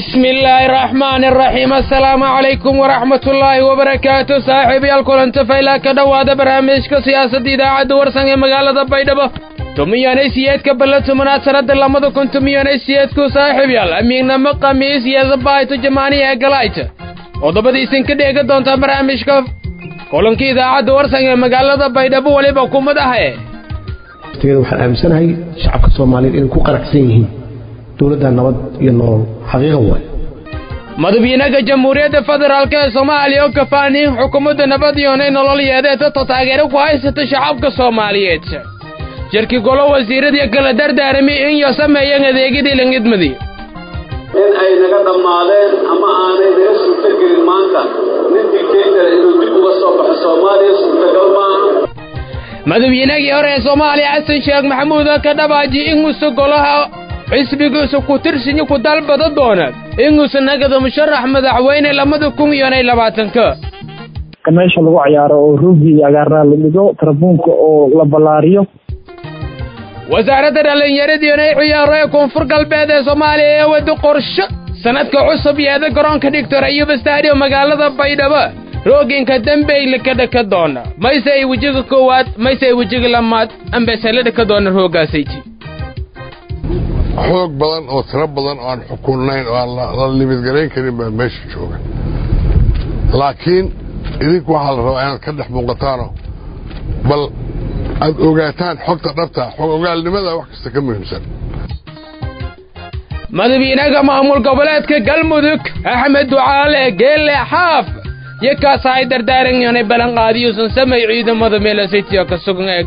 bismi illaahi araxmaani araxiim assalaamu calaykum waraxmatullaahi wabarakaatu saaxiibayaal kulanta faylaa ka dhowaada barnaamijka siyaasadda idaacadda warsan ee magaalada baydhabo tumiyanay siyeedka balla tumanaad sannada lamada kun tumiyanay siyeedku saaxiibyaal amiignamo khamiis iyo zabaayto jamaaniya ee galayta qodobadiisin ka dheega doontaa barnaamijka kulanka idaacadda warsan ee magaalada baydhabo weliba kumad ahe waxaan aaminsanahay shacabka soomaaliyeed inay ku qanacsan yihiin dowladda nabad iyo nolol xaqiiqa waay madaxweynaha jamhuuriyadda federaalk ee soomaaliya oo kafaaniin xukuumadda nabad iyonay nolol yeedeeta taageero ku haysata shacabka soomaaliyeed jirkii golo wasiiradii kala dardaarami in yo sameeyeen adeegyadii langidmadii in ay naga dhammaadeen ama aanay naga suurtagelin maanta nin dictator inuu dib uga soo baxo soomaaliya suurtagal maaha madaxweynagii hore ee soomaaliya xasan sheekh maxamuud oo ka dhabaaji inuusa golaha xisbigiisa ku tirsinya ku dalbada doona inuusa nagada musharax madaxweyne lamada kun iyonay labaatanka meesha lagu ciyaaro oo ruugi iyo agaarnaa la dhigo tarabuunka oo la ballaariyo wasaaradda dhallinyaradiionay ciyaaro ee koonfur galbeed ee soomaaliya ee wada qorsho sanadka cusub yeeda garoonka dhigtor ayuba stadium magaalada baydhabo rooginka dambeyla ka dhaka doona mayse ay wejiga koowaad mayse ay wejiga lamaad ambesela dhaka doona roogaasayti xoog badan oo tiro badan oo aan xukunnayn oo aan la libidgarayn karin baa meesha jooga laakiin idinku waxaa la rabaa inaad ka dhex muuqataano bal aad ogaataan xogta dhabta xog ogaalnimada wax kasta ka muhiimsan madaxweynaha maamul goboleedka galmudug axmed ducaale geelle xaaf yakaas ay dardaaranyoonay ballanqaadiyuusan samay ciidamada meelasitiyo ka sugan eeg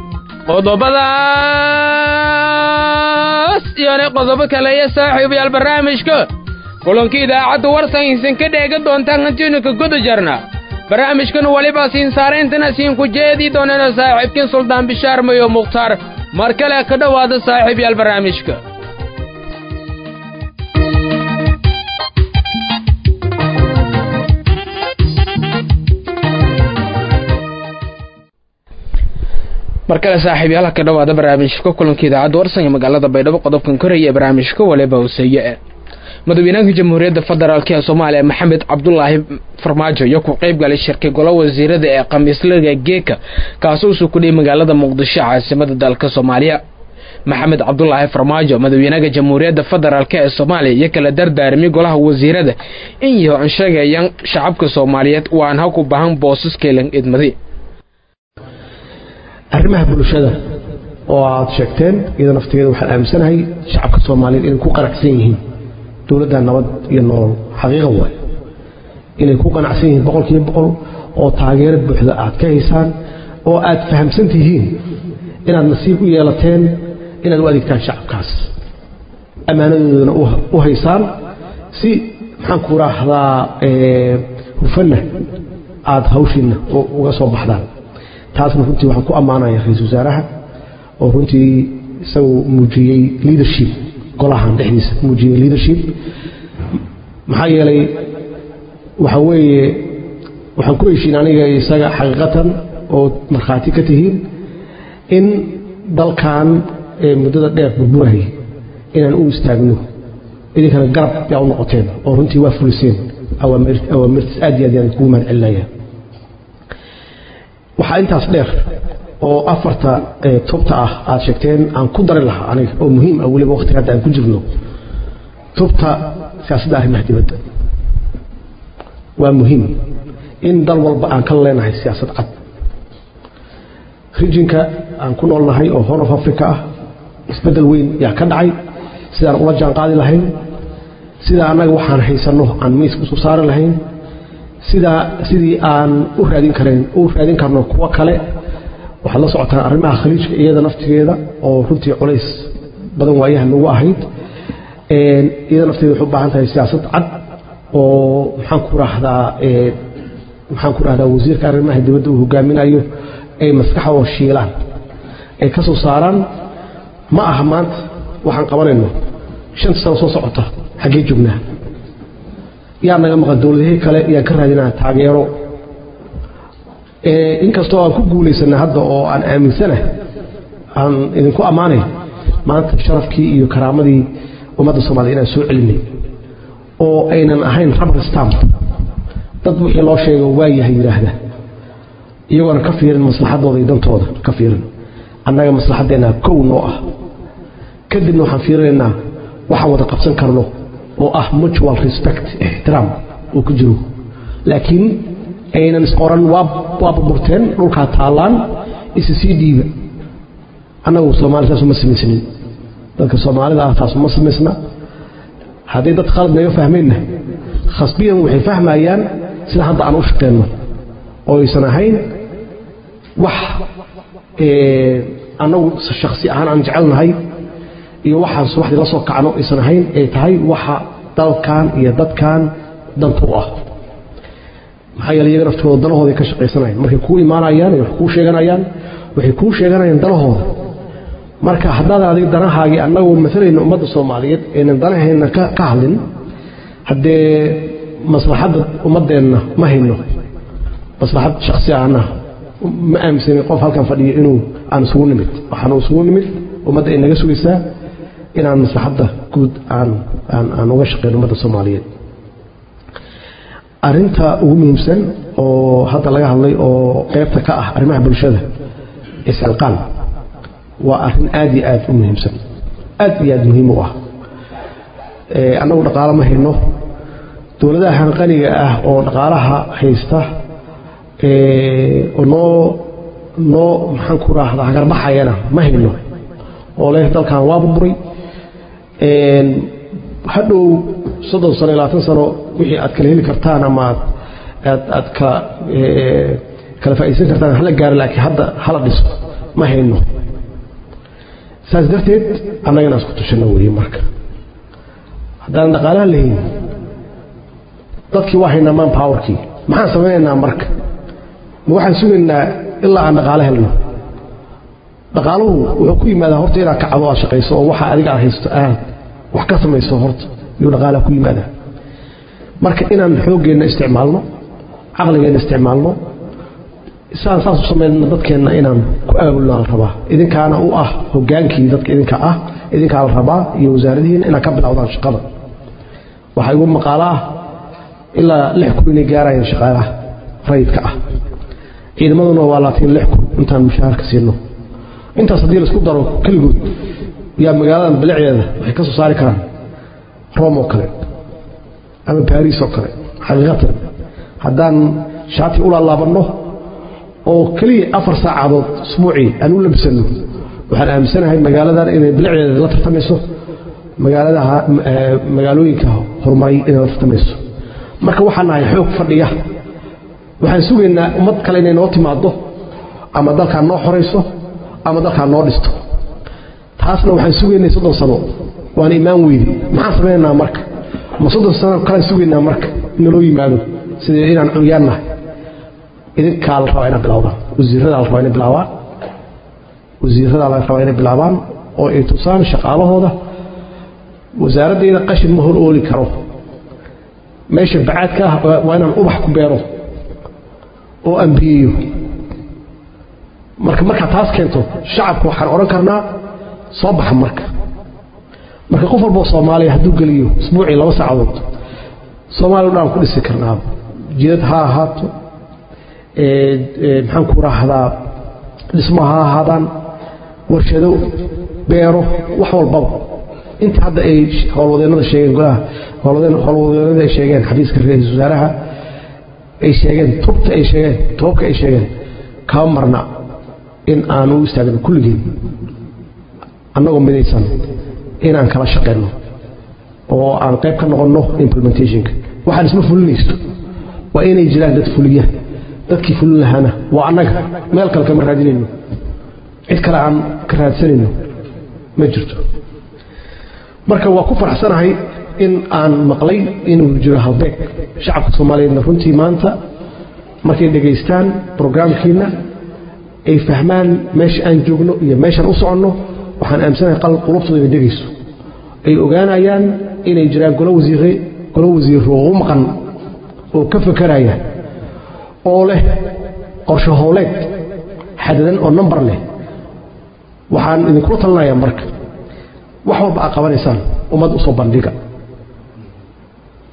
qodobadaas iyonay qodobo kale iyo saaxiibayaal barnaamijka kulanka idaacadda warsan isin ka dheega doontaan hantiinu ka guda jarna barnaamijkan weliba siin saarayntana siin ku jeedii doonana saaxiibkin suldaan bishaar mayo mukhtaar mar kale ka dhowaada saaxiibayaal barnaamijka mar kale saaxiibyaal ka dhowaada barnaamijka kulanka idaacadda warsan ee magaalada baydhabo qodobkan koraya ee barnaamijka waliba hooseeye eh madaxweynaha jamhuuriyadda federaalk ee soomaaliya maxamed cabdulaahi farmaajo iyo ku qayb galay shirkay golo wasiirada ee khamiislaga geeka kaasoo usoo kudhiyay magaalada muqdisho caasimada dalka soomaaliya maxamed cabdulaahi farmaajo madaxweynaha jamhuuriyadda federaalk ee soomaaliya iyo kala dardaarmay golaha wasiirada in yaho an sheegayaan shacabka soomaaliyeed waan ha ku bahan boosaskeelan idmadi arrimaha bulshada oo aad sheegteen iyada naftigeeda waxaan aaminsanahay shacabka soomaaliyeed inay ku qanacsan yihiin dowladda nabad iyo nolol xaqiiqa waay inay ku qanacsan yihiin boqolkiiba boqol oo taageero buuxda aad ka haysaan oo aad fahamsan tihiin inaad nasiib u yeelateen inaad u adeegtaan shacabkaas ammaanadoodana u haysaan si maxaan ku raahdaa hufanna aad hawshiinna uga soo baxdaan taasna runtii waxaan ku ammaanaya ra-iisul wasaaraha oo runtii isagu muujiyey leadership golahan dhexdiisa muujiyey leadership maxaa yeelay waxa weeye waxaan ku heshiin aniga isaga xaqiiqatan oo markhaati ka tihiin in dalkan ee muddada dheer burburayay inaan u istaagno idinkana garab yaa u noqoteen oo runtii waa fuliseen awaamirtiis aad iyo aad yaan kugu mahad celinaya waxaa intaas dheer oo afarta tubta ah aad sheegteen aan ku dari lahaa aniga oo muhiim ah weliba waqtiga hadda aan ku jirno tubta siyaasadda arrimaha dibadda waa muhiim in dal walba aan ka leenahay siyaasad cad rijinka aan ku noolnahay oo horn of africa ah isbeddel weyn yaa ka dhacay sidaan ula jaan qaadi lahayn sidaa annaga waxaan haysanno aan miiska usoo saari lahayn sidaa sidii aan u raadin karayn u raadin karno kuwo kale waxaad la socotaan arrimaha khaliijka iyada naftigeeda oo runtii culays badan waayaha nagu ahayd iyada nafteeda waxay u baahan tahay siyaasad cad oo maxaan ku rahdaa maxaan ku rahdaa wasiirka arrimaha dibadda uu hogaaminayo ay maskaxdoo shiilaan ay ka soo saaraan ma aha maanta waxaan qabanayno shanta sano soo socota xaggee joognaa yaa naga maqan dowladahii kale yaan ka raadinaa taageero inkastoo aan ku guulaysana hadda oo aan aaminsana aan idinku ammaanay maanta sharafkii iyo karaamadii ummadda soomaliya inaan soo celinay oo aynan ahayn rubber stamp dad wixii loo sheego waayahay yidhaahda iyagoona ka fiirin maslaxadooda iyo dantooda ka fiirin annaga maslaxaddeenna kow noo ah kadibna waxaan fiirinaynaa waxaan wada qabsan karno oo ah mutual respect ixtiraam uu ku jiro laakiin aynan is-oran waa burburteen dhulkaa taallaan isa sii dhiiba annagu soomaali saas uma samaysnin dadka soomaalida ah taas uma samaysna haddii dad khalad naga fahmayna khasbiyan waxay fahmayaan sida hadda aan u shaqeenno oo aysan ahayn wax annagu shaksi ahaan aan jecelnahay iyo waxaan subaxdii la soo kacno aysan ahayn ay tahay waxa dalkan iyo dadkan danta u ah maxaa yeele iyaga naftooda danahooday ka shaqaysanayaan markay kuu imaanayaan ay wax kuu sheeganayaan waxay kuu sheeganayaan danahooda marka haddaadan adiga danahaagii annagoo maalayna ummadda soomaaliyeed aynan danaheenna ka hadlin haddee maslaxadda ummaddeenna ma hayno maslaxad shaksi ahna ma aaminsanin qof halkan fadhiyo inuu aan isugu nimid waxaanu isugu nimid ummadda ay naga sugaysaa inaan maslaxadda guud aan aan uga shaqeyno ummadda soomaaliyeed arinta ugu muhiimsan oo hadda laga hadlay oo qeybta ka ah arrimaha bulshada iscilqaan waa arrin aad iyo aad u muhiimsan aad iyo aad muhiim u ah annagu dhaqaalo ma hayno dowladaha hanqaniga ah oo dhaqaalaha haysta oo noo noo maxaan ku raahdaa hagarbaxayana ma hayno oo leh dalkan waa burburay hadhow soddon sano iyo labaatan sano wixii aad kala heli kartaan ama aad aad kala kala faa'iidaysan kartaan hala gaaro laakiin hadda hala dhiso ma hayno saas darteed annagana isku tushano weeye marka haddaan dhaqaalaha lahayn dadkii waa haynaa man powerkii maxaan samaynaynaa marka ma waxaan sugaynaa ilaa aan dhaqaalo helno dhaqaaluhu wuxuu ku yimaadaa horta inaad kacdo aad shaqayso oo waxa adiga aad haysto aad wax ka samayso horta yuu dhaqaalaha ku yimaadaa marka inaan xooggeenna isticmaalno caqligeenna isticmaalno saan saas u samayna dadkeenna inaan ku aabulna la rabaa idinkaana u ah hogaankii dadka idinka ah idinkaa la rabaa iyo wasaaradihiina inaad ka bilowdaan shaqada waxaa igu maqaalo ah ilaa lix kun inay gaarayaan shaqaalaha rayidka ah ciidamaduna waa laatiin lix kun intaan mushaharka siino intaas haddii laisku daro keligood yaa magaaladan bilicdeeda waxay ka soo saari karaan rome oo kale ama baris oo kale xaqiiqatan haddaan shaati u laalaabanno oo keliya afar saacadood usbuucii aan u labsanno waxaan aaminsanahay magaaladan inay bilicdeeda la tartamayso magaaladaha magaalooyinka horumaray inay la tartamayso marka waxaan nahay xoog fadhiya waxaan sugaynaa ummad kale inay noo timaado ama dalkaan noo xorayso ama dalkaan noo dhisto taasna waxaan sugaynay soddon sano waan imaan weydi maxaan samaynaynaa marka ma soddon sano kalaan sugaynaa marka inaloo yimaado sida inaan curyaan nahay idinkaa la rabaa inay bilowdaan wasiiradaa la rabaa inay bilaabaan wasiiradaa la rabaa inay bilaabaan oo ay tusaan shaqaalahooda wasaaraddeeda qashin ma hor ooli karo meesha bacaadka ah waa inaan ubax ku beero oo ambiyeeyo marka markaa taas keento shacabka waxaan odhan karnaa soo baxa marka marka qof walboo soomaaliya hadduu geliyo isbuucii laba saacadood soomaaliya o dhan ku dhisi karnaa jidad ha ahaato maxaan ku raahdaa dhismo ha ahaadaan warshado beero wax walbaba inta hadda ay howlwadeennada sheegeen golaha howlwadeennada ay sheegeen xafiiska ra-iisul wasaaraha ay sheegeen tubta ay sheegeen toobka ay sheegeen kama marna in aan u istaagno kulligeen annagoo midaysan inaan kala shaqeyno oo aan qayb ka noqonno implementationka waxaan isma fulinaysto waa inay jiraan dad fuliya dadkii fulin lahaana waa annaga meel kale kama raadinayno cid kale aan ka raadsanayno ma jirto marka waa ku faraxsanahay in aan maqlay inuu jiro halbeeg shacabka soomaaliyeedna runtii maanta markay dhegaystaan brograamkiina ay fahmaan meesha aan joogno iyo meeshaan u soconno waxaan aaminsanahay qulubtooda inay dhegayso ay ogaanayaan inay jiraan golo wasiire golo wasiiro oo u maqan oo ka fakaraya oo leh qorshe howleed xadadan oo nambar leh waxaan idinkula talinayaa marka wax walba aad qabanaysaan ummad usoo bandhiga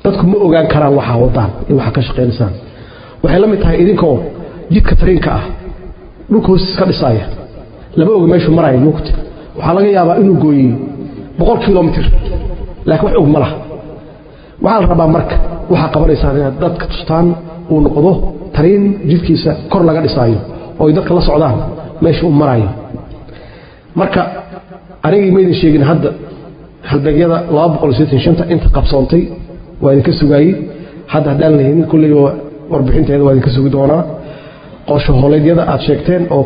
dadku ma ogaan karaan waxaa wadaan iyo waxaa ka shaqaynaysaan waxay la mid tahay idinkoo jidka tariinka ah dhulka hoostiis ka dhisaaya lama oga meeshuu maraya mugta waxaa laga yaabaa inuu gooyey boqol kilomitr laakiin wax og ma laha waxaa la rabaa marka waxaa qabanaysaan inaad dadka tustaan uu noqdo tariin jidkiisa kor laga dhisaayo oo ay dadka la socdaan meesha uu marayo marka anigii maydin sheegin hadda halbeegyada inta qabsoontay waa idinka sugaayey hadda haddaan lahaynin kulley warbixinteeda waa idinka sugi doonaa qorsho hooleedyada aad sheegteen oo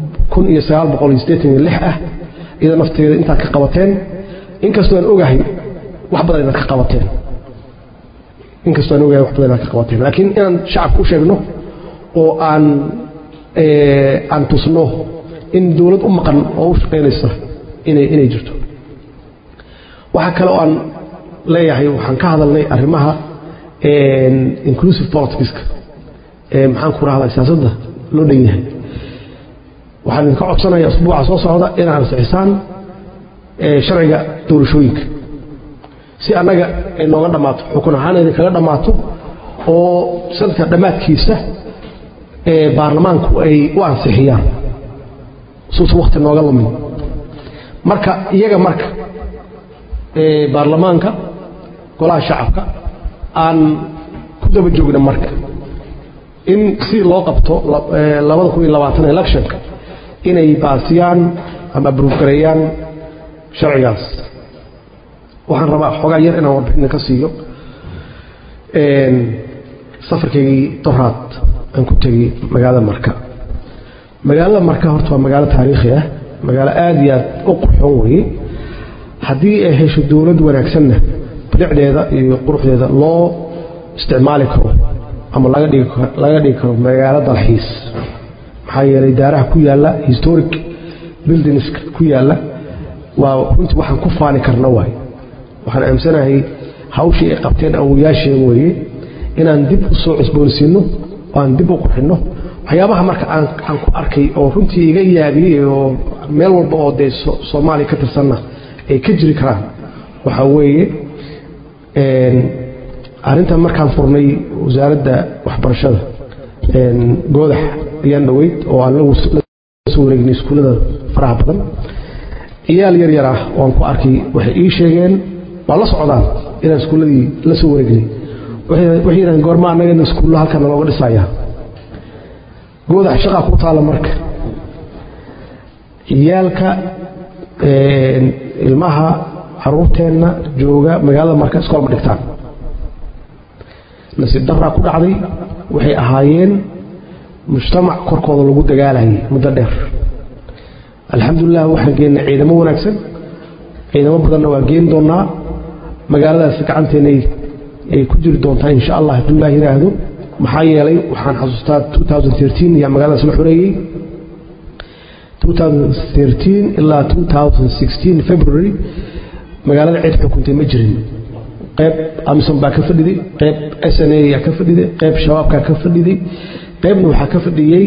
ah iyada nafteeda intaad ka qabateen inkastoo aan ogahay wax badan inaad ka qabateen inkastoo aan ogahay wax badan inaad ka qabateen laakiin inaan shacabka u sheegno oo aan aan tusno in dowlad u maqan oo u shaqaynaysa inay inay jirto waxaa kale oo aan leeyahay waxaan ka hadalnay arrimaha inclusive politicska ee maxaan ku rahdaa siyaasadda loo dhan yahay waxaan idinka codsanaya usbuuca soo socda inaad ansixisaan sharciga doorashooyinka si annaga ay nooga dhammaato xukun ahaan idinkaga dhammaato oo sanadka dhammaadkiisa baarlamaanku ay u ansixiyaan suusan wakti nooga lumin marka iyaga marka baarlamaanka golaha shacabka aan ku daba joogna marka in si loo qabto electionka inay baasiyaan ama abruufgareeyaan sharcigaas waxaan rabaa xoogaa yar inaan warbixina ka siiyo safarkaygii doraad aan ku tegey magaalada marka magaalada marka horta waa magaalo taariikhi ah magaalo aada iyo aad u qurxoon weye haddii ay hesho dowlad wanaagsanna bilicdeeda iyo quruxdeeda loo isticmaali karo ama laga dhigi karo magaalo dalxiis maxaa yeelay daaraha ku yaalla historic buildingska ku yaalla waa runtii waxaan ku faani karna waay waxaan aamsanahay hawshii ay qabteen awoyaasheen weeye inaan dib u soo cusboonsiinno oo aan dib u qurxinno waxyaabaha marka aan ku arkay oo runtii iga yaabiyey oo meel walba oo dee soomaaliya ka tirsanna ay ka jiri karaan waxaa weeye arrintan markaan furnay wasaaradda waxbarashada goodax ayaan dhoweyd oo aan la soo wareegnay iskuullada faraha badan ciyaal yar yar ah oo aan ku arkay waxay ii sheegeen waa la socdaan inaan iskuulladii la soo wareegnay waxay yidhahdeen goorma annagana iskuullo halkan nalooga dhisayaa goodax shaqaa ku taalla marka ciyaalka ilmaha caruurteenna jooga magaalada marka iskool ma dhigtaan nasiib daraa ku dhacday waxay ahaayeen mujtamac korkooda lagu dagaalayay muddo dheer alxamdulilah waxaan geennay ciidamo wanaagsan ciidamo badanna waa geen doonnaa magaaladaas gacanteena ay ku jiri doontaa insha allah hadduu ilaah yidhaahdo maxaa yeelay waxaan xasuustaa yaa magaaladaas la xoreeyey ilaa february magaalada cid xukuntay ma jirin qayb amison baa ka fadhiday qayb sna yaa ka fadhiday qayb shabaabkaa ka fadhiday qaybna waxaa ka fadhiyey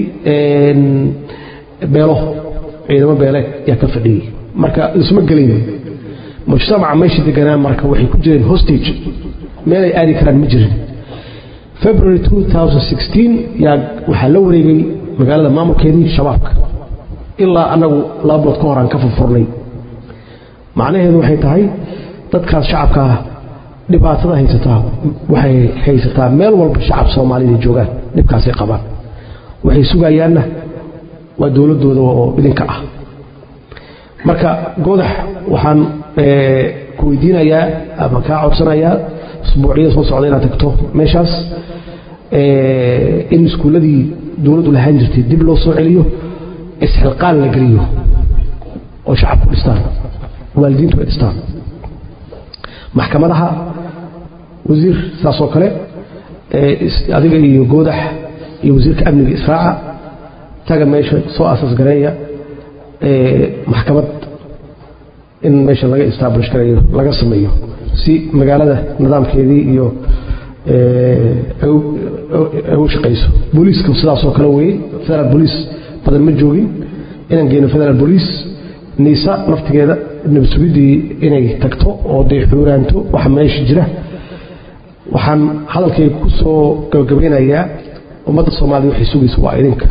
beelo ciidamo beeleed yaa ka fadhiyey marka isma gelayn mujtamaca meesha deganaa marka waxay ku jireen hostage meelay aadi karaan ma jirin february yaa waxaa la wareegay magaalada maamulkeedii shabaabka ilaa annagu laba bilood ka hor aan ka furfurnay macnaheedu waxay tahay dadkaas shacabkaa dhibaatada haysataa waxay haysataa meel walba shacab soomaalida joogaan dhibkaasay qabaan waxay sugayaanna waa dowladooda oo idinka ah marka godax waxaan ku weydiinayaa ama kaa codsanayaa usbuuciyada soo socda inaad tagto meeshaas in iskuulladii dowladdu lahaan jirtay dib loo soo celiyo isxilqaan la geliyo oo shacabku dhistaan waalidiintu ay dhistaan maxkamadaha wasiir saasoo kale adiga iyo goodax iyo wasiirka amniga israaca taga meesha soo asaas gareeya maxkamad in meesha laga establish gareeyo laga sameeyo si magaalada nidaamkeedii iyo u shaqayso booliiska sidaasoo kale weye federal boliis badan ma joogin inaan geyno federal boliis niisa naftigeeda nabadsugiddii inay tagto oo dee xuuraanto waxa meesha jira waxaan hadalkayga ku soo gabagabeynayaa ummadda soomaaliyed waxay sugaysa waa idinka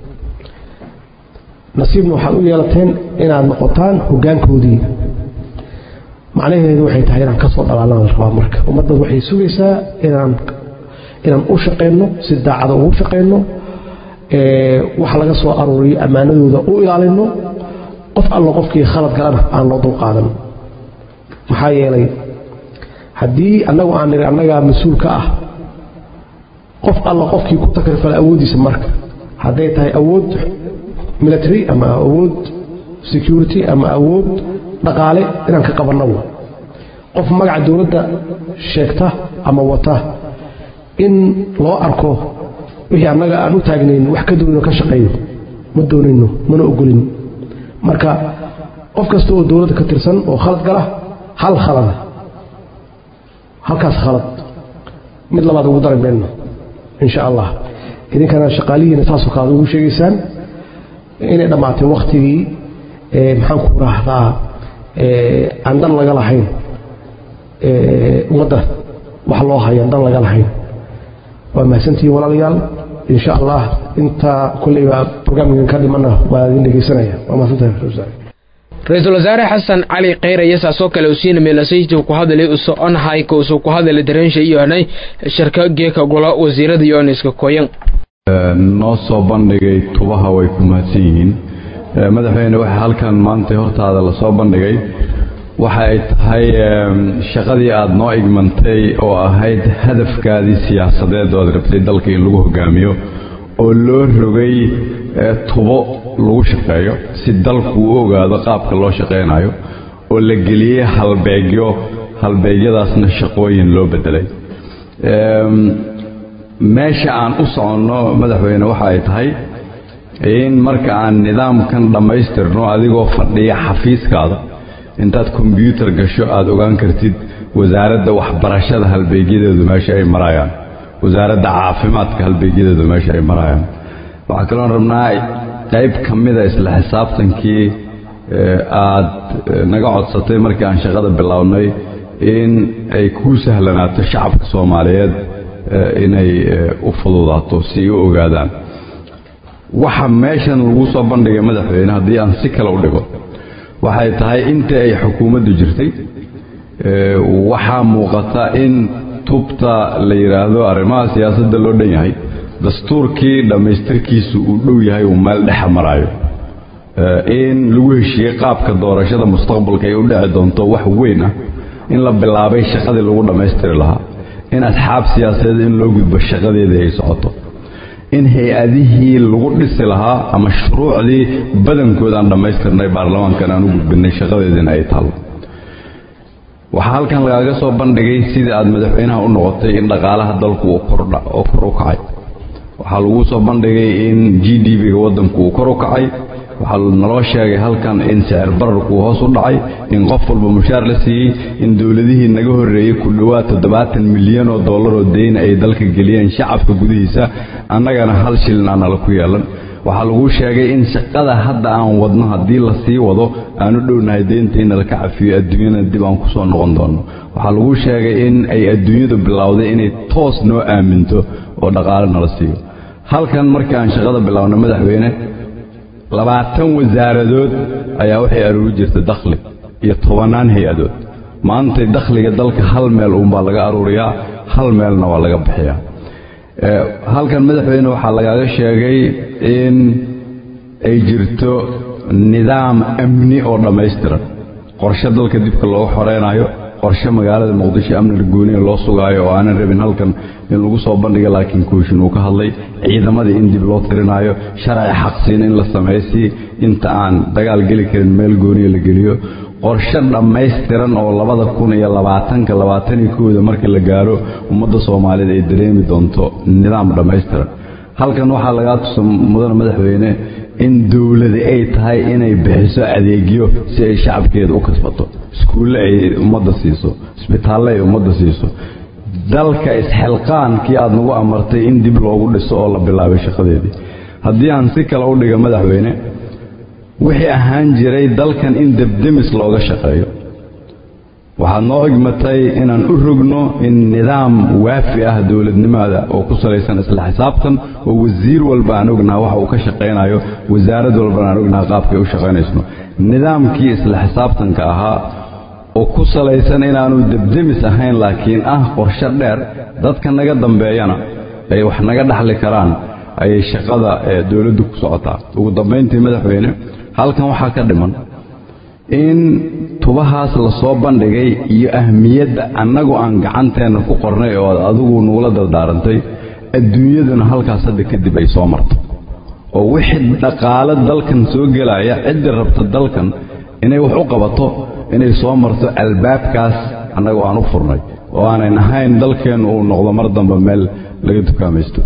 nasiibna waxaad u yeelateen inaad noqotaan hoggaankoodii macnaheedu waxay tahay inaan ka soo dhalaalana la rabaa marka ummadda waxay sugaysaa inaan inaan u shaqayno si daacada ugu shaqayno waxa laga soo aruuriyo ammaanadooda u ilaalino qof allo qofkii khalad galana aan loo dulqaadan maxaa yeelay haddii annagu aan niri annagaa mas-uul ka ah qof alla qofkii ku takrifala awooddiisa marka hadday tahay awood military ama awood security ama awood dhaqaale inaan ka qabanno qof magaca dowladda sheegta ama wata in loo arko wixii annaga aan u taagnayn wax ka doonino ka shaqeeyo ma doonayno mana ogolin marka qof kasta oo dowladda ka tirsan oo khalad gala hal khalada halkaas khalad mid labaad ugu dari mayno insha allah idinkana shaqaalihiina saasoo kale aad ugu sheegaysaan inay dhammaatay wakhtigii maxaan ku raahdaa aan dan laga lahayn ummadda wax loo hayo aan dan laga lahayn waa mahadsantihiin walaalayaal insha allah intaa kolleyba barnaamijkan ka dhimana waa idin dhegeysanaya waa mahadsantahay ra-iisul wasaare xasan cali kheyre yasaasoo kale usiina meelasayta ku hadalay u soconahay kousu ku hadalay dareensha iyo hanay shirka geeka golo wasiirada iyo oniska koyan noo soo bandhigay tubaha way ku mahadsan yihiin madaxweyne waxa halkan maanta hortaada lasoo bandhigay waxa ay tahay shaqadii aada noo igmantay oo ahayd hadafkaadii siyaasadeed oo aad rabtay dalka in lagu hogaamiyo oo loo rogay tubo lagu shaqeeyo si dalku u ogaado qaabka loo shaqaynayo oo la geliyey halbeegyo halbeegyadaasna shaqooyin loo bedelay meesha aan u soconno madaxweyne waxa ay tahay in marka aan nidaamkan dhammaystirno adigoo fadhiya xafiiskaada intaad kombyuutar gasho aada ogaan kartid wasaaradda waxbarashada halbeegyadeedu meesha ay marayaan wasaaradda caafimaadka halbeegyadeedu meesha ay marayaan waxaa kaloon rabnaa qayb ka mida isla xisaabtankii aad naga codsatay markii aan shaqada bilownay in ay kuu sahlanaato shacabka soomaaliyeed inay u fududaato si ay u ogaadaan waxa meeshan lagu soo bandhigay madaxweyne haddii aan si kale u dhigo waxay tahay inta ay xukuumaddu jirtay waxaa muuqata in tubta la yidhaahdo arrimaha siyaasadda loo dhan yahay dastuurkii dhammaystirkiisu uu dhow yahay uu meel dhexa maraayo in lagu heshiiyey qaabka doorashada mustaqbalka ay u dhici doonto wax weyn ah in la bilaabay shaqadii lagu dhammaystiri lahaa in asxaab siyaasadeed in loo gudbo shaqadeedii ay socoto in hay-adihii lagu dhisi lahaa ama shuruucdii badankood aan dhammaystirnay baarlamaankan aan u gudbinay shaqadeediina ay taalo waxaa halkan lagaaga soo bandhigay sidii aad madaxweynaha u noqotay in dhaqaalaha dalku uu kor u kacay waxaa lagu soo bandhigay in g d b-ga waddanku uu kor u kacay waxaa naloo sheegay halkan in sicir bararku hoos u dhacay in qof walba mushaar la siiyey in dowladihii naga horreeyey ku dhowaad toddobaatan milyan oo dollar oo deyna ay dalka geliyeen shacabka gudihiisa annagana hal shilin aan nala ku yeelan waxaa lagu sheegay in shaqada hadda aan wadno haddii la sii wado aanu dhownahay deynta in nala ka cafiyo adduunyana dib aan ku soo noqon doono waxaa lagu sheegay in ay adduunyadu bilowday inay toos noo aaminto oo dhaqaale nala siiyo halkan markii aan shaqada bilownay madaxweyne labaatan wasaaradood ayaa waxay aruuri jirtay dakhli iyo tobannaan hay-adood maantay dakhliga dalka hal meel uunbaa laga aruuriyaa hal meelna waa laga bixiyaa halkan madaxweyne waxaa lagaaga sheegay in ay jirto nidaam amni oo dhammaystiran qorshe dalka dibka looga xoreynayo qorshe magaalada muqdisho amniga gooniya loo sugaayo oo aanan rabin halkan in lagu soo bandhiga laakiin kooshin uu ka hadlay ciidamadii in dib loo tirinaayo sharci xaqsiin in la samaysi inta aan dagaal geli karin meel gooniya la geliyo qorshe dhammaystiran oo labada kun iyo labaatanka labaatan iyo kooda marka la gaaro ummadda soomaaliyeed ay dareemi doonto nidaam dhammaystiran halkan waxaa lagaa tusa mudane madaxweyne in dowladi ay tahay inay bixiso adeegyo si ay shacabkeeda u kasbato iskuulle ay ummadda siiso isbitaalle ay ummadda siiso dalka isxilqaankii aad nagu amartay in dib loogu dhiso oo la bilaabay shaqadeedii haddii aan si kale u dhiga madaxweyne wixii ahaan jiray dalkan in debdemis looga shaqeeyo waxaad noo igmatay inaan u rogno in nidaam waafi ah dowladnimada oo ku salaysan isla xisaabtan oo wasiir walba aan ognaha waxa uu ka shaqaynayo wasaarad walbana aan ognaha qaabkay u shaqaynayso nidaamkii isla xisaabtanka ahaa oo ku salaysan inaanu debdemis ahayn laakiin ah qorshe dheer dadka naga dambeeyana ay wax naga dhaxli karaan ayay shaqada ee dowladdu ku socotaa ugu dambayntii madaxweyne halkan waxaa ka dhiman in tubahaas la soo bandhigay iyo ahmiyadda annagu aan gacanteenna ku qornay oo aad adigu nugula dardaarantay adduunyaduna halkaas hadda kadib ay soo marto oo wixii dhaqaale dalkan soo gelaya ciddii rabta dalkan inay wax u qabato inay soo marto albaabkaas annagu aan u furnay oo aanan ahayn dalkeennu uu noqdo mar dambe meel laga dukaamaysto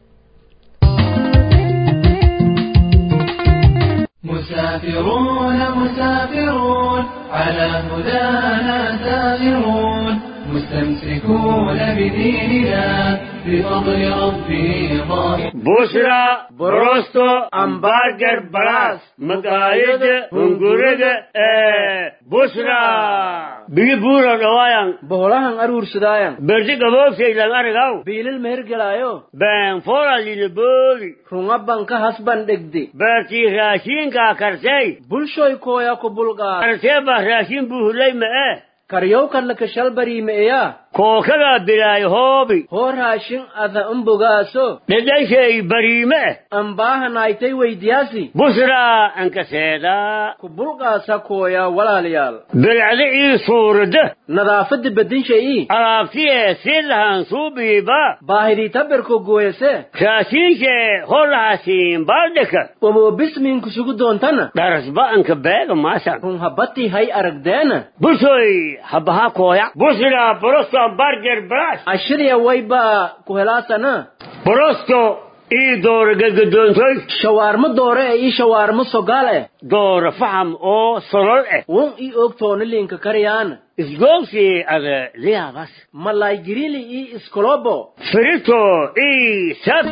مسافرون مسافرون على هدانا سائرون مستمسكون بديننا بفضل ربه ظاهر بوشرا بروستو امبارگر بلاس مقايد هنگورد بوشرا بيجي بورا نوايان boholahan aruursadaayan برجي قبوك سيدان ارغاو biilil mehergelaayo بان فورا لنبولي runga banka hasban dhegde برتي راشين كا كرسي bulshoy kooya ku bulqaad كرسي با راشين بوهلي ما karyowkanla kashal bariimeeya كوكلا بلاي هوبي hoo raashin ada umbogaaso لديشي بريمة ambaahanaaytay weydiyaasi بوشرا انك سيدا ku bulqaasa kooya walaalayaal بالعلي صورده nadaafadda bedinshayii alaabtiye si lahan suubiiba baahidii tabirku gooyase raashiinke holahaasiin baaldhika waboo bismiinku sugu doontana dharasba'anka beega maasan run habbatii hay aragdeena busoy habaha kooya busira borosto barger brash ashirya waybaa ku helaasana borosto ii doora gegadoontoy shawaarmo doore ee ii shawaarmo sogaal eh doora faham oo solol eh wun ii ogtoona liinka karyaana isgoogsi ada liyaabas malay girili ii iskolobo firito ii sab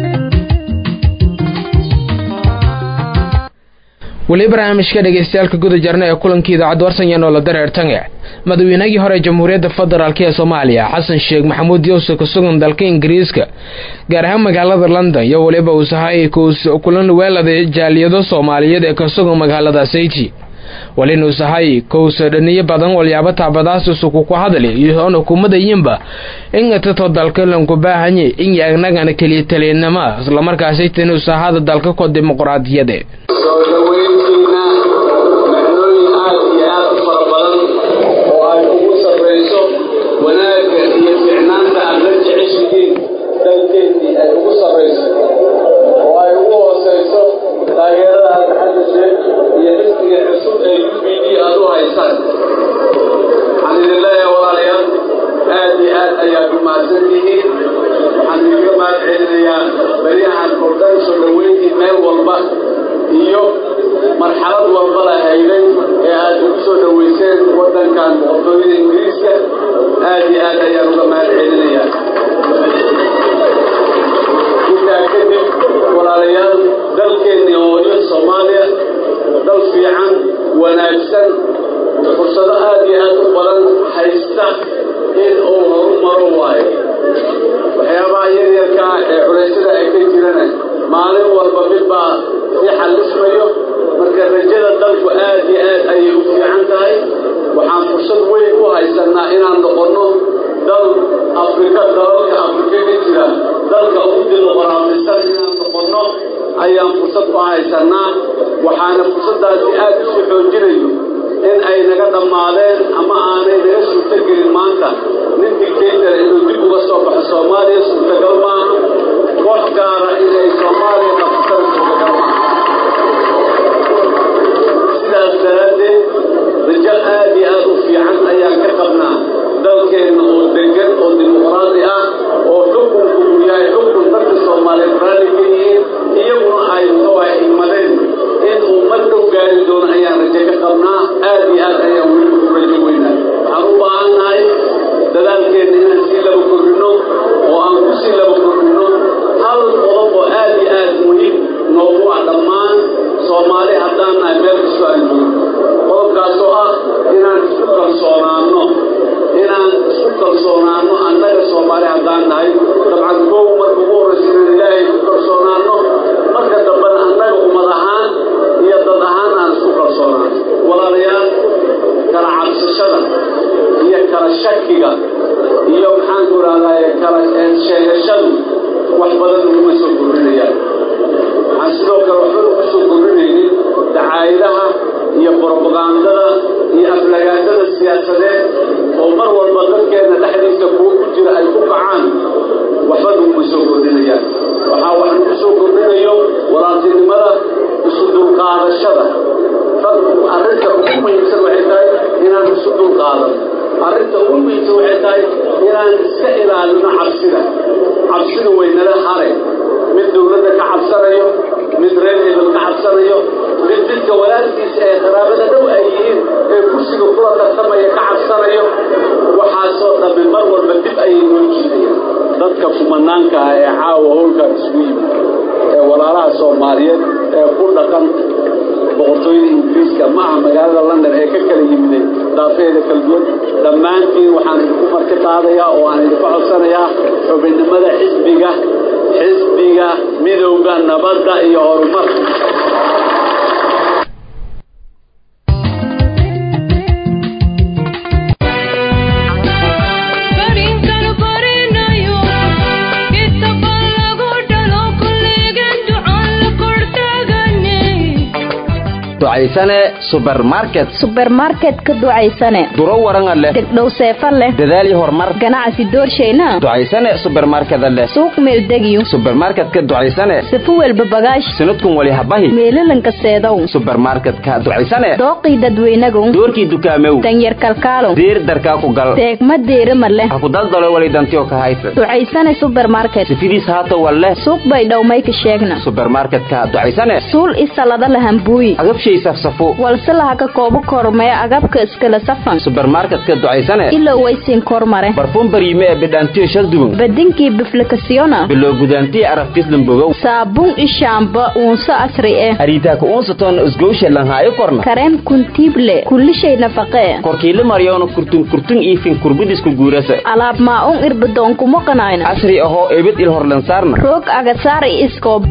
weli barnaamijka dhegeystayaaalka guda jarna ee kulankii idaacadda warsanyan oo la dareertange madaweynagii hore jamhuuriyadda federaalk ee soomaaliya xasan sheekh maxamuud yuusuf ku sugan dalka ingiriiska gaar ahaan magaalada london iyo weliba uusahay kulan weelada jaaliyado soomaaliyeed ee ka sugan magaalada sayti walin uusahay kowsa dhaniyo badan walyaabo taabadaasusuku ku hadli iyoona hukuumadayinba in tato dalka lanku baahanye in yagnagana keliya taliyanama islamarkaasi tinuusahada dalka ko dimuqraadiyade soo dhaweyntiina macnooyin aad iyo aad u fara badan oo ay ugu sarrayso wanaagga iyo ficnaanta aad la jeceshihiin dalkeennii ay ugu sarrayso oo ay ugu hoosayso taageerada aad xagga sheeg iyo xisbiga cusub ee u b d aad u haysaan waxaan idin leeyahay walaalayaal aad iyo aad ayaad u mahadsan tihiin waxaan idinka mahad celinayaa beryahan oo dhan soo dhaweyntii meel walba iyo marxalad walba la hayday ee aad ugu soo dhoweyseen waddankan boqortooyada ingiriiska aad iyo aad ayaan uga mahad celinayaa intaa kadib walaalayaal dalkeennii hooyo soomaaliya dal fiican wanaagsan fursado aad iyo aad u badan haysta in uu horumaro waayo waxyaabaha yaryarkaa ee culaysyada ay ka jirana maalin walba midbaa sii xallismayo marka rajada dalku aad iyo aad ayay u fiican tahay waxaan fursad weyn u haysannaa inaan noqonno dal afrika dalalka afrika ka jira dalka ugu dimuqraadisan inaan noqonno ayaan fursad u haysannaa waxaana fursaddaasi aad isu xoojinayo in ay naga dhammaadeen ama aanay naga suurtogelin maanta nin dictator inuu dib uga soo baxo soomaaliya suurtagal maaha koox gaara inay soomaaliya qabsataan suurtagal maaha sidaas daraaddeed rajo aad iyo aad u fiican ayaan ka qabnaa dalkeenna oo degan oo dimuqraadi ah oo xukunku uu yahay xukun dadka soomaaliyeed raalli ka yihiin iyaguna ay ay imadeen in uu mar dhow gaari doono ayaan rajo ka qabnaa aad iyo aad ayaan weliba u rajo weynaa waxaan u baahannahay dadaalkeenna inaan sii laba kordhinno oo aan ku sii laba kordhinno hal qodob kalsoonaano annaga soomaali haddaan nahay dabcan kow marka ugu horraysa inaan ilaahay ku kalsoonaano marka dambena annaga ummad ahaan iyo dad ahaan aan isku kalsoonaano walaalayaal kala cabsashada iyo kala shakiga iyo maxaanku idhahdaye kala sheegashadu wax badan uguma soo kordhinayaan waxaan sidoo kale waxba ugu soo kordhinaynin dacaayadaha iyo brobagandada iyo aflagaadada siyaasadeed oo mar walba dadkeenna dhexdiisa kuwo ku jira ay ku kacaan waxba nuguma soo kordhinayaan waxaa wax nagu soo kordhinayo walaaltinimada isu dulqaadashada arrinta ugu muhiimsan waxay tahay inaan isu dulqaadan arrinta ugu muhiimsan waxay tahay inaan iska ilaalino cabsida cabsida waynala hare mid dowladda ka cabsanayo mid reer hebel ka cabsanayo mid midka walaalkiisa ee qaraabada dhow ay yihiin ee kursiga kula tartamaya ka cabsanayo waxaasoo dhammi mar walba dib ayay noo jiidayaan dadka kumanaanka ah ee caawa howlkan isugu yimid ee walaalaha soomaaliyeed ee ku dhaqan boqortooyada ingiriiska ma aha magaalada london ee ka kala yimideen daafeeda kala duwan dhammaantiin waxaan idinku marti qaadayaa oo aan idinku codsanayaa xubinnimada xisbiga xisbiga midowda nabadda iyo horumarka ducaysane subermarket subermarket ka ducaysane duro waranga leh degdhow seefa leh dadaal iyo horumar ganacsi doorshayna ducaysane subermarkeda leh suuq meeldegiyo subermarketka ducaysane safo welba bagaash sanadkun wali habahi meelalanka seedow subermarketka ducaysane dooqii dadweynagow doorkii dukaamew danyar kalkaalow diir darkaa ku gal deegma deerima leh ha ku daldalo wali dantiyo ka haysa ducaysane subermarket sifidiis haata wal leh suuq bay dhowmayka sheegna subermarketka ducaysane suul isalada lahambuuyi agabshay safsafo walse laha ka koobo kormee agabka iskala safan subermarketka ducaysane ilow waysiin kormare barfuun bariime ee bidhaantiyo shalduban badinkii biflikasiyona biloo gudaantiyo araftislan bogow saabuun ishaamba uunso asri eh ariitaaka uunsaton isgowshe lanhaayo korna kareem kuntiible kullishay nafaqee korkiila maryoona kurtun kurtun iifin kurbudisku guurasa alaab maa-un irbadoonkumo qanayna casri ahoo ebid il horlansaarna roog agasaar i iskoob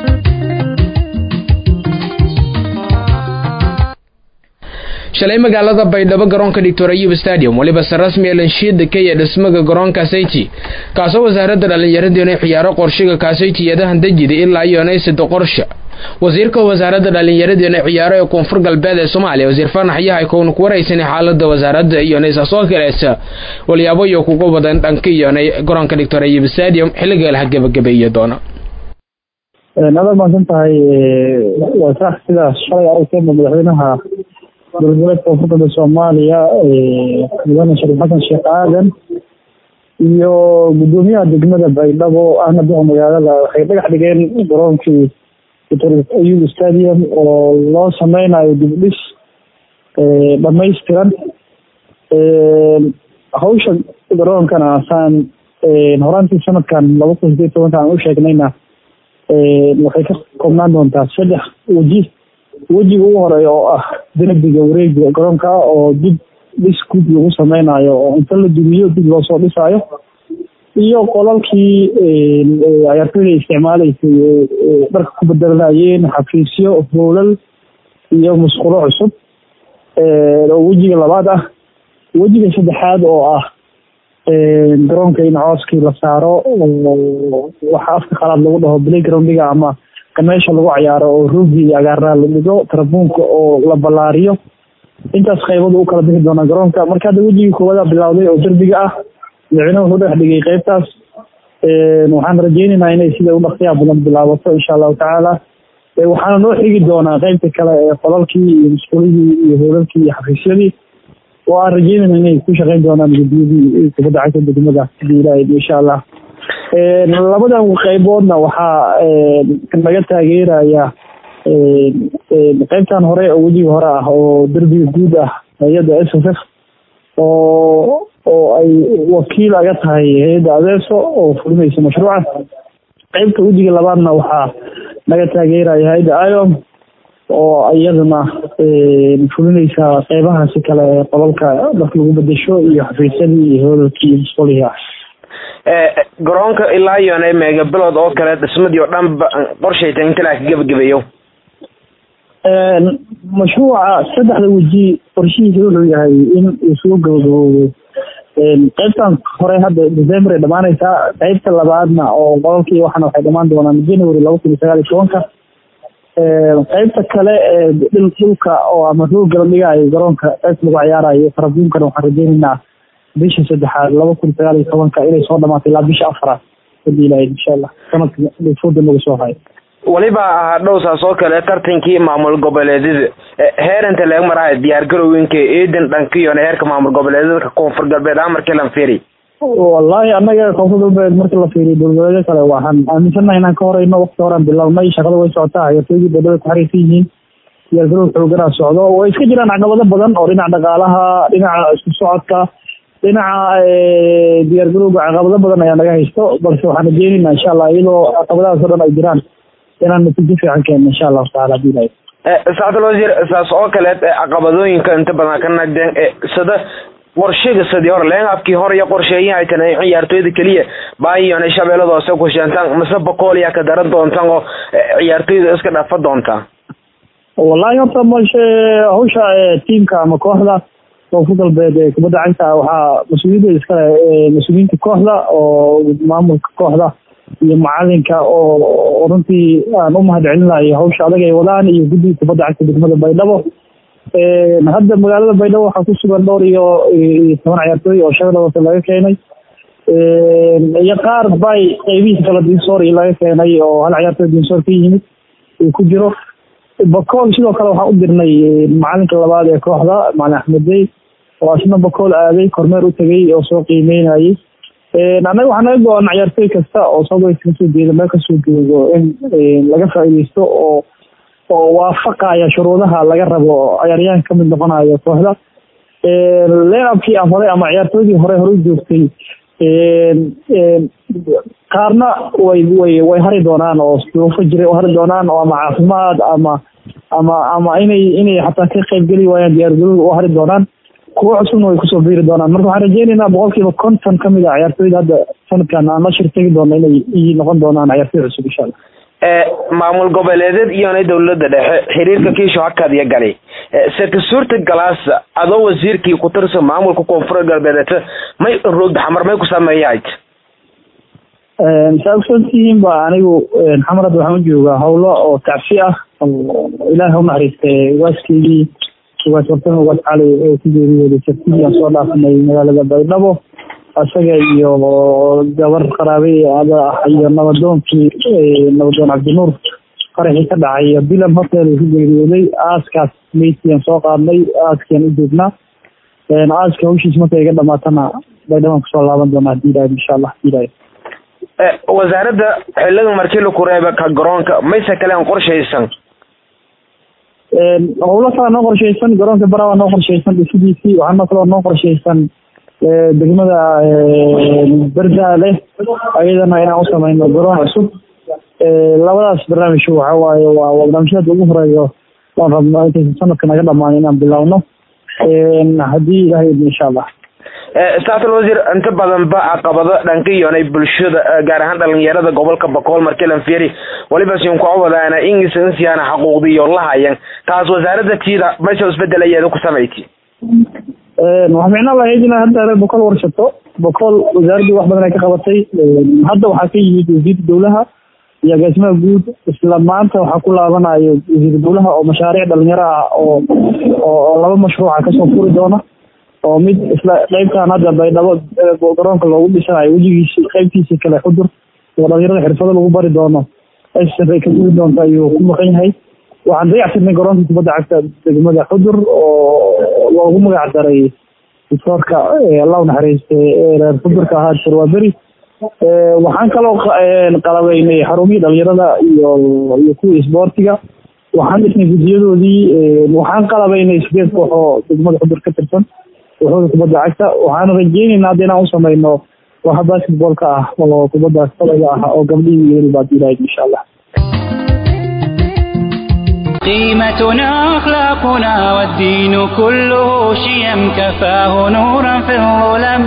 shalay magaalada baydhabo garoonka doctor ayub stadium weliba se rasmi ee lanshiida ka iyo dhismaga garoonka sayti kaasoo wasaaradda dhallinyaradeena ciyaaro qorshiga kaasaytiyadahan dejida ilaa iyo naysida qorsha wasiirka wasaaradda dhallinyaradeena ciyaaro ee koonfur galbeed ee soomaaliya wasiir fanax yahay kowna ku waraysanay xaalada wasaaradda iyo naysa soo kaleesa walyaabo iyo kuga wadan dhanka iyo garoonka doctor ayub stadium xilliga laha gebagabeeya doona adaa maadsan tahay waa sax sidaas shalay aragteenba madaxweynaha dowladgoboleedka koonfur galbeed soomaaliya mudane shariif xasan sheekh aadan iyo guddoomiyaha degmada baydhabo ahna duqa magaalada waxay dhagax dhigeen garoonkii doctor ayub stadium oo loo sameynayo dib dhis dhamaystiran hawsha garoonkana saan horaantii sanadkan laba kun sideed tobanka aan u sheegnayna waxay ka koobnaan doontaa saddex weji wejiga ugu horeeya oo ah derbiga wareegiga garoonka oo dib dhis guud lagu sameynayo oo inta la dumiyo dib loosoo dhisaayo iyo qolalkii ciyaartoyda isticmaalaysay dharka ku bedelanayeen xafiisyo howlal iyo musqulo cusub oo wejiga labaad ah wejiga saddexaad oo ah garoonka in cooskii la saaro waxa afka qalaad lagu dhaho playgroundiga ama meesha lagu cayaaro oo roogi iyo agaarnaa la dhigo tarabuunka oo la ballaariyo intaas qaybadu u kala bixi doonaa garoonka marka hadda wejigii koowaada bilowday oo derbiga ah madaxweynuhu wuxuu dhex dhigay qaybtaas waxaan rajeynaynaa inay sida u dhaqsiyaa badan bilaabato insha allahu tacaala waxaana noo xigi doonaa qaybta kale ee qolalkii iyo musqulihii iyo hoolalkii iyo xafiisyadii oo aan rajeynayna inay ku shaqeyn doonaan guddiyadii kubadda cagta degmada hadii ilaahay insha allah labadan qayboodna waxaa naga taageeraya qaybtan hore oo wejiga hore ah oo derbiga guud ah hay-adda s s f oo oo ay wakiil aga tahay hay-adda adeeso oo fulinaysa mashruuca qaybta wejiga labaadna waxaa naga taageeraya hay-adda iom oo iyaduna fulinaysa qeybahaasi kale ee qolalka marka lagu bedesho iyo xafiisyadii iyo hoolalkii iyo musqulihii ah garoonka ilaa iyone meega bilood oo kale dhismadii oo dhan qorshayta inta laa ka gebagabeeyo mashruuca saddexda weji qorshihiisa wuxuu yahay in uu soo gabagaboobo qaybtan hore hadda december ay dhamaanaysaa qaybta labaadna oo qolalkii waxaana waxay dhamaan doonaan january laba kun iyo sagaal iyo tobanka qaybta kale ee dhulka oo ama rooga la dhigayo garoonka qaybta lagu ciyaarayo farabuunkana waxaan rajeynaynaa bisha saddexaad laba kun sagaal iyo tobanka inay soo dhamaato ilaa bisha afraad hadii ilahay insha allah sanadka fooda nagu soo hayo weliba ahaa dhowsaas oo kale tartankii maamul goboleedyada heeranta laga marahay diyaar garowinka eedan dhankiyona heerka maamul goboleedyada koonfur galbeed amarkii lan fiiri wallahi annaga koonfur galbeed markii la fiiriyo dowladeedyo kale waxaan aaminsannahay inaan ka horeyno waqti horaan bilownay shaqada way socotaa hayatoygii dowlada ku xariirsan yihiin diyaar garow xooganaa socdo way iska jiraan caqabado badan oo dhinaca dhaqaalaha dhinaca isku socodka dhinaca diyaar garowga caqabado badan ayaa naga haysto balse waxaan rajeynaynaa insha allah iyadoo caqabadahaas o dhan ay jiraan inaan natiijo fiican keenno insha allahu taala hadii ilahay sacdal wasiir saas oo kaleed caqabadooyinka inta badan ka nagdeen sida qorshiga sidii hore leenaafkii hore iyo qorsheeyaha ay tan ciyaartooyda keliya baayon shabeellada hoose ku sheentaan mise boqol yaa ka daran doontaan oo ciyaartooyda iska dhafa doontaa wallahi horta mashe hawsha tiimka ama kooxda koonfur galbeed ee kubadda cagta waxaa mas-uuliyaddeeda iskale mas-uuliyiinta kooxda oo maamulka kooxda iyo macalinka oo runtii aan u mahad celinayo hawsha adag ay wadaan iyo guddiga kubadda cagta degmada baydhabo hadda magaalada baydhabo waxaa ku sugan dhowr iyo iyo toban ciyaartooy oo shabeellada hoose laga keenay iyo qaar bay qeybihiisa kala dinsoor laga keenay oo hal ciyaartooy dinsoor ka yimid uu ku jiro bakool sidoo kale waxaan u dirnay macalinka labaad ee kooxda macalin axmed dey oo asna bakool aaday kormeer u tegay oo soo qiimeynayay annaga waxaa naga go-an ciyaartooy kasta oo southwest kasoo jeeda meel kasoo joogo in laga faa'iideysto oo oo waafaqaya shuruudaha laga rabo ciyaaryahanka kamid noqonayo kooxda leenabkii aan hore ama ciyaartooydii hore hore u joogtay qaarna way way way hari doonaan oo duufo jiray u hari doonaan oo ama caafimaad ama ama ama inay inay xataa ka qaybgeli waayaan diyaargarowga u hari doonaan kuwo cusubna way kusoo biiri doonaan marka waxaan rajeynaynaa boqolkiiba konton kamid a ciyaartooyda hadda sanadkan aan la shir tegi doono inay noqon doonaan ciyaartooy cusub insha allah maamul goboleedeed iyona dowlada dhexe xiriirka kiisho hakad iyo gali seka suurta galaasa adoo wasiirkii ku tirsan maamulka koonfur galbeedeed may roogda xamar may ku sameeyahayd saa ogsoontihiin ba anigu xamar hadda waxaan u joogaa hawlo oo tacsi ah ilaahay u naxariistay waaskeygii ugaas wartan ugaas cali ee ku geeriyooday sabtidii aan soo dhaafanay magaalada baydhabo isaga iyo gabar qaraabe ada ah iyo nabadoonkii nabadoon cabdinuur qaraxii ka dhacay bilan hotel ku geeriyooday aaskaas meydkiiaan soo qaadnay aaskiaan u joognaa aaska hawshiis markay iga dhamaatana baydhabaan kusoo laaban doonaa hadii ilahay insha allah hadii ilahay wasaaradda xilada markii laku reeba ka garoonka mayse kale aan qorshaysan howlo kala noo qorshaysan garoonka barawaa noo qorshaysan dhisidiisii waxaana kaloo noo qorshaysan degmada berdaale ayadana inaan u samayno garoon cusub labadaas barnaamij waxa waaye waa barnaamijyada ugu horeeyo waan rabno intaysan sanadka naga dhamaan inaan bilowno haddii ilahay idin insha allah saatal wasiir inta badan ba caqabado dhanka iyonay bulshada gaar ahaan dhalinyarada gobolka bakool markii lan fiiri waliba sin ku wadaana ingis insiyaana xaquuqdiyo lahayan taas wasaaradda tiida maysa isbedelayeeda ku samayti waxaa micnaa lahayd inaa hadda reer bokool warshato bokool wasaaraddii wax badan ay ka qabatay hadda waxaa ka yimid wasiirka dowlaha iyo agaasimaha guud isla maanta waxaa ku laabanayo wasiir dowlaha oo mashaariic dhalinyaro ah oo oo laba mashruuca kasoo furi doona oo mid isla qeybtan hadda baydhabo garoonka loogu dhisanayo wejigiisi qeybtiisii kale xudur oo dhalinyarada xirfado lagu bari doono ay ka gudi doonto ayuu ku maqan yahay waxaan dayactirnay garoonka kubadda cagta degmada xudur oo loogu magac daray doctoorka allah u naxariiste reer xudurka ahaa sharwaaberi waxaan kaloo qalabeynay xarumihii dhalinyarada iyo iyo kuwii isboortiga waxaan dhisnay gudiyadoodii waxaan qalabeynay sideed koox oo degmada xudur ka tirsan kooxooda kubadda cagta waxaan rajeyneynaa hadda inaan u samayno waxa basketballka ah oo kubadda kolayga ah oo gabdhihii weli baad ilahayd insha allah قيمتنا أخلاقنا والدين كله شيم كفاه نورا في الظلم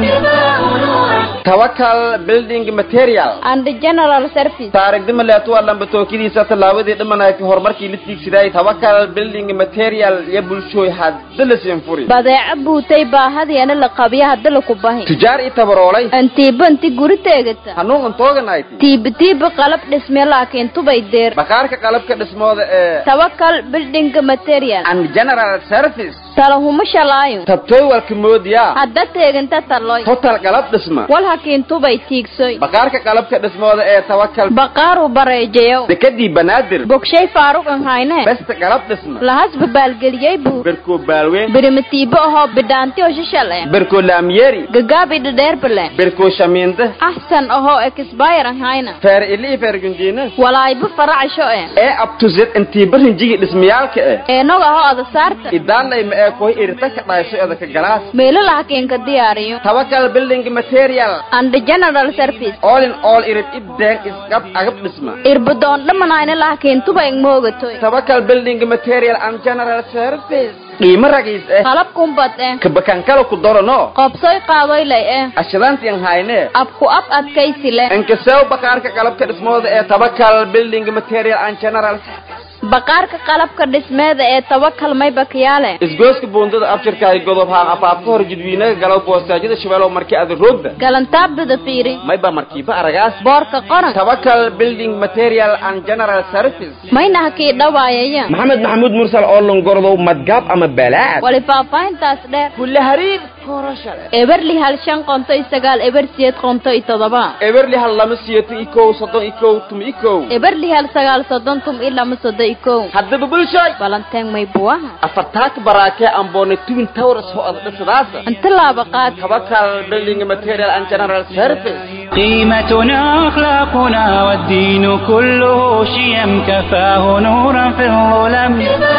tawakal building material and general service taarigdima leetuwa lambatookadiisa tallaabadii dhimanayka horumarkii la tiigsiday tawakal building material iyo bulshooy hadda la siinfuri badeeco buutay baahadiana la qabiya hadda laku bahi tujaar i tabaroolay antiiba inti guri teegata hanuun untooganayt tiiba tiiba qalab dhisme laakiin tubay deer bakaarka qalabka dhismooda ee tawakal building material and general service talahuma shalaayo tabtooy walka moodiyaa hadda teeganta taloy total qalab dhisma wal hakiin tubay tiigsoy bakaarka qalabka dhismooda ee tawakal baqaaru bareejayow dekadii banaadir bogshay faaruq an hayne besta qalab dhisma lahasba baalgeliyey buu berkoo baalweyn birimatiibo ahoo bidhaanti oo shishal eh berkoo laamyeeri gagaabi dhadheerbale berkoo shamiinde axsan ahoo expire an hayna feer ili i feer gunjiina walaayba faracsho eh ee abtuzed intii barinjigi dhismayaalka eh eenog ahoo ada saarta idaalay ma ee koy irita ka dhaayso edaka galaas meelo lahakiin ka diyaariyo tawakal building material and general service all in all irid ibdeen isqab agab dhisma irbadoon dhamanayna lahakiin tuba ing moogatoy tawakal building material and general service qiimo ragiis eh qalab kumbad eh kabakankala ku dorano qobsoy qaadoylay eh ashadaantian hayne abku ab adkaysi leh inkasew bakaarka qalabka dhismooda ee tawakal building material and general service baqaarka qalabka dhismeeda ee tawakal may bakiyaale isgooska buundada abshirkaay godob haan afaafka hor jidwiinaga galow boostaajyada shabeelow markii ada roogda galantaabdada fiiri mayba markiiba aragaas boorka qoran tawakal building material and general service mayna hakii dhawaayaya maxamed maxamuud mursal oo longordow madgaab ama balaad wali faahfaahintaas dheer kulle hariir korashale eberli hal shan qonto iyo sagaal eber siyeed qonto iyo todoba eberli hal lama siyeeto ikow soddon ikow tum ikow eberli hal sagaal soddon tum iyo lama soddon ikow haddaba bulshoy balanteen may buwaha afartaaka baraakee amboone twin towers oo ada dhisadaasa inta laaba qaad tawakal building material and general service قيمتنا أخلاقنا والدين كله شيم كفاه نورا في الظلم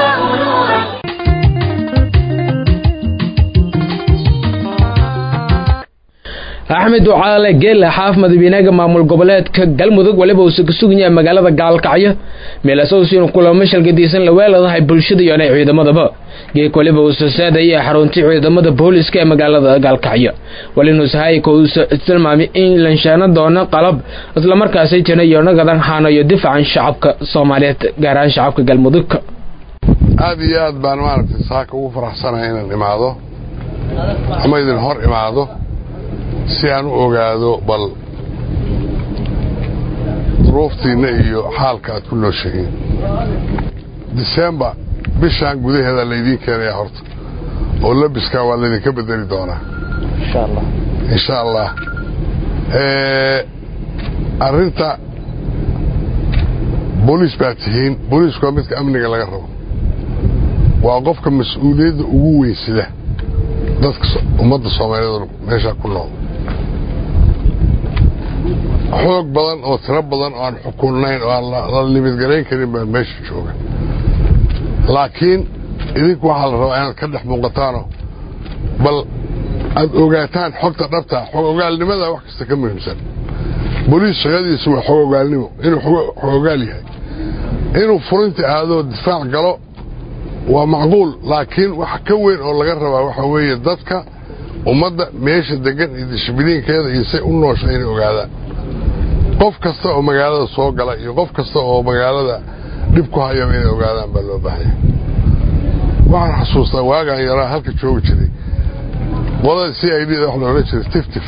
axmed ducaale geelle xaaf madaxweynaha maamul goboleedka galmudug waliba uusa ka sugan yahay magaalada gaalkacyo meelasowsiinu kulamo shalgadiisan la weeladahay bulshada iyo inay ciidamadaba geek waliba uusa saadaya xaruntii ciidamada booliska ee magaalada gaalkacyo walinuusahayka uusa tilmaamay in lanshaano doono qalab islamarkaasay jana iyo nagadan haanayo difacan shacabka soomaaliyeed gaar ahaan shacabka galmudugka aada iyo aad baan maaragtay saaka ugu faraxsanahay inaan imaado ama idin hor imaado si aan u ogaado bal duruuftiinna iyo xaalka aad ku nooshahiin disembar bishaan gudaheeda laydiin keenayaa horta oo labiskaa waa laydinka bedeli doonaa insha allah arrinta booliis baa tihiin booliisku waa midka amniga laga rabo waa qofka mas-uuliyadda ugu weysida dadka ummadda soomaaliyeed meeshaa ku nool xoog badan oo tiro badan oo aan xukunnayn oo aan la libidgarayn karin baa meesha jooga laakiin idinku waxaa la rabaa inaad ka dhex muuqataano bal aad ogaataan xogta dhabta xog ogaalnimada wax kasta ka muhiimsan booliis shaqadiisu waa xog ogaalnimo inuu xog ogaal yahay inuu furinta aadoo difaac galo waa macquul laakiin wax ka weyn oo laga rabaa waxa weeye dadka ummadda meesha degan iyo dishbiliinkeeda iyo say u noosha inay ogaadaan qof kasta oo magaalada soo gala iyo qof kasta oo magaalada dhib ku hayaba inay ogaadaan baa loo baahanya waxaan xasuustaa waagaan yaraa halka joogi jiray qolada c i d da wax la odhan jiray tiftif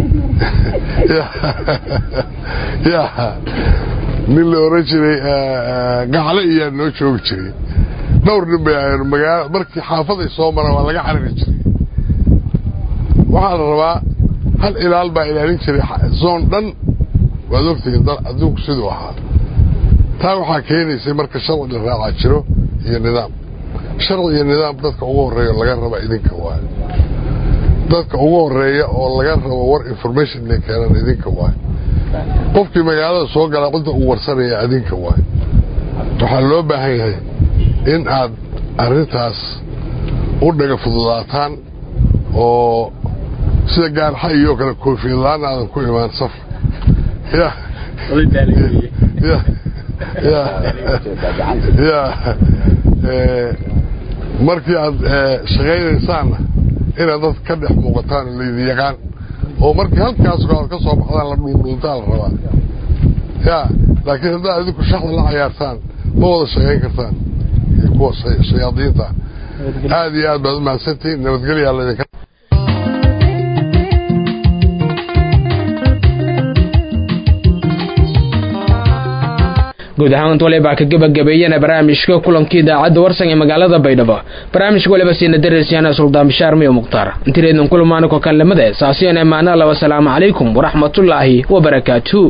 ya nin la odhan jiray gacle iyaa noo joogi jiray dhowr nin bay ahayn magaala markii xaafaday soo maraan waa laga carari jiray waxaa la rabaa hal ilaal baa ilaalin jiray zoon dhan waad ogtihiin adduunku siduu ahaa taa waxaa keenaysay marka sharci la raacaa jiro iyo nidaam sharci iyo nidaam dadka ugu horreeya laga raba idinka waayo dadka ugu horreeya oo laga rabo war information inay keenaan idinka waayo qofkii magaalada soo galaa cidda uu warsanaya idinka waayo waxaa loo baahan yahay in aad arrintaas u dhaga fududaataan oo sida gaarxa iyo kale koofiyad la-aan aadan ku imaan safar ya ya markii aad shaqaynaysaanna inaad dad ka dhex muuqataan oo laydin yaqaan oo markii halkaas aad ka soo baxdaan la dhuundhuuntaa la rabaa ya laakiin haddaad idinku shaxda la cayaartaan ma wada shaqayn kartaan iyo kuwa shayaadiinta aad iyo aad baad u mahadsantihiin nabadgelyaa laydinka guud ahaan wale baa ka gebagabeeyana barnaamijka kulankii idaacadda warsan ee magaalada baydhabo barnaamijka waliba siina dareysyaana suldaan bishaar miyo mukhtaar intireednan kulamaana kokanlamada saasiyan emaana alla wasalaamu calaykum waraxmatullaahi wabarakaatu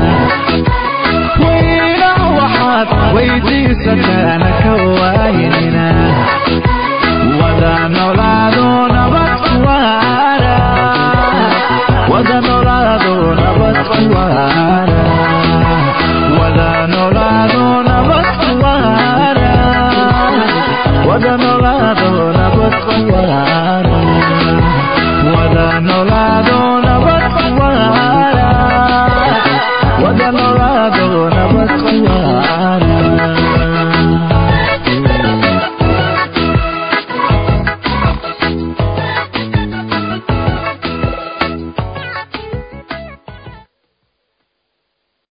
weydiisataana ka waayinina